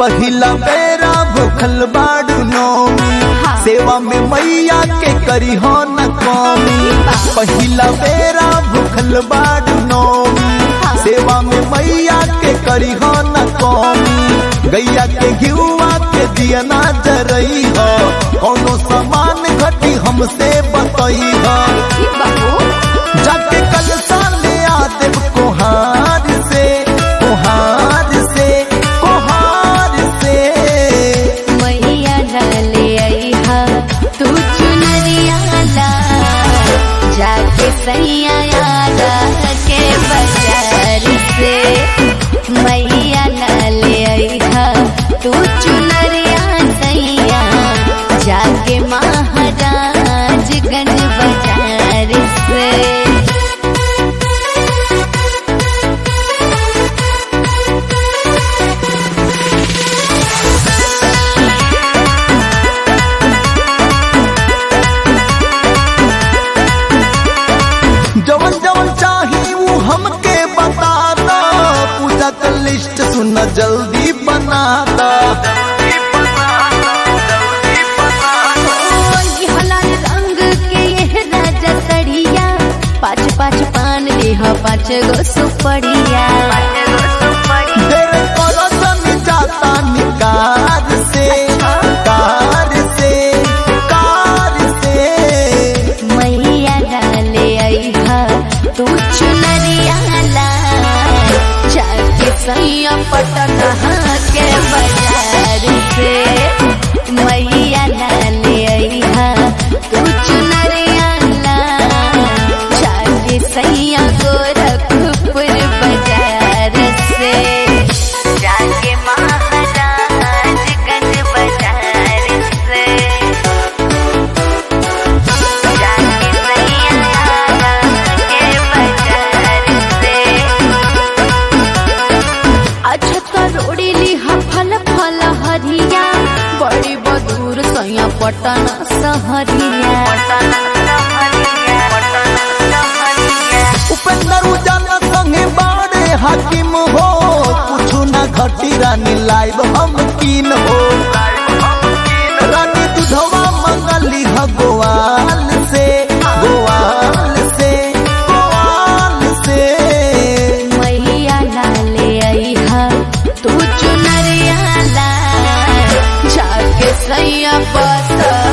पहिला बेरा भूखल बाड़ू नौमी हाँ। सेवा में मैया के करी हो न कमी पहिला बेरा भूखल बाड़ू नौमी हाँ। सेवा में मैया के करी हो न कमी गैया के घिउआ के दिया ना जरई हो कोनो सामान घटी हमसे बतई हो ई बाबू जाके कल साले आदेव कोहार से कोहार से कोहार से मैया डाले आईहा तू चुनरिया ला जाके सैया यादा के बाजार से मैया डाले आईहा तू चुनरिया सैया जाके महाराजगंज बाजार से जवन जवन चाही वो हमके बता दो पूजा का लिस्ट सुन जल्दी बना दो ओई हलाल रंग के ये राजा सड़िया पाँच पाँच पान लेह पाँच गो सुपड़िया देर करो जन जाता निकार से कार से कार से मैया डाले आईहा तू चुनरिया ला जाके सैया पटना के बाजार से मैया डाले आईहा तू चुनरिया ला जाके सैया गोरखपुर बाजार से जाके महाराजगंज बाजार से जाके सैया के बाजार से अच्छा करोड़ी लिहा फल फल हरिया बड़ी बदूर सैया पटना सहरिया उपेंद्र उजाला संगे बाड़े हाकिम हो कुछ ना घटी रानी लाइव हम कीन हो रानी दुधवा मंगली ह गोवाल से गोवाल से गोवाल से मैया लाले आईहा तू चुनरिया ला जाके सैया बस